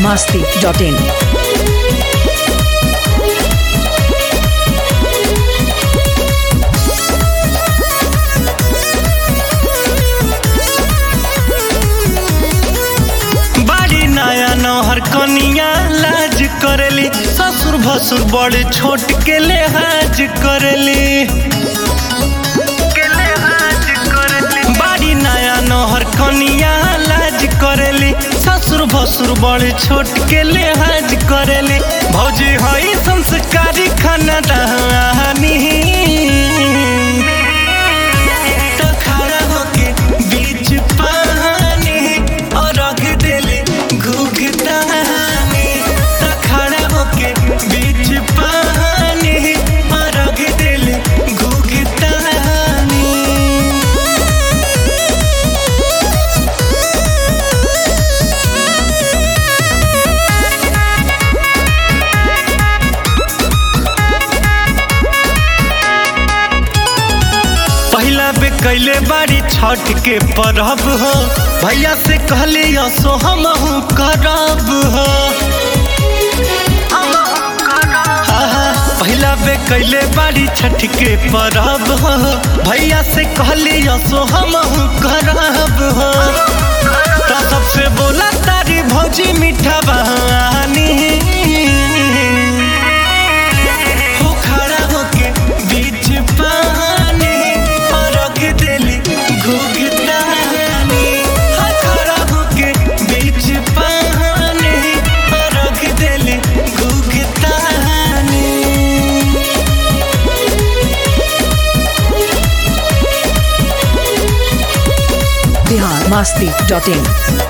masti.in. बाड़ी नया नौहर कनिया लाज करेली ससुर भसुर बड़े छोट के लेहाज करेली बाड़ी नया नौहर कनिया लाज करेली ससुर भसुर बड़े छोट के लेहाज करेली भौजी हई संस्कारी खाना दहानी तो खड़ा होके बीच पानी और रख देले घुघतानी तो खड़ा होके बीच पानी और रख देले घुघतानी पहिला बे कैले बाड़ी छठ के परब हो भैया से कहले असो हमहू करब हो आहा, पहिला बे कैले बाड़ी छठ के परब हो भैया से कहले असो हमहू करब हो तो सबसे बोला तारी भौजी मीठा बहानी हो खड़ा होके बीच पानी और रख देली घुघतानी हो खड़ा होके बीच पानी और रख देली घुघतानी Bihar masti.in.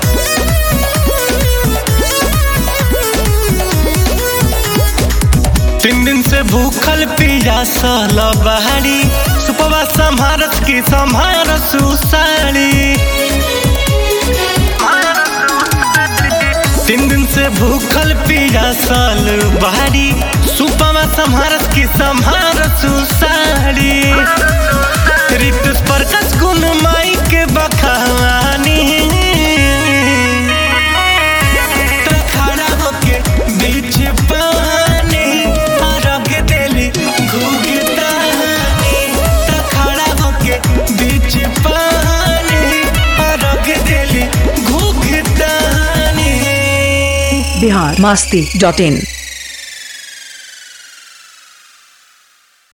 तीन दिन से भूखल पियासल बहारी सुपवा संभारत की संभार सुसारी तीन दिन से भूखल पियासल बहारी सुपवा संभारत की संभार सुसारी ऋतुस पर कस गुण माई के बखानी तो खड़ा होके बीच पानी और रख देली घुघतानी तो खड़ा होके बीच पानी और रख देली घुघतानी Bihar masti.in.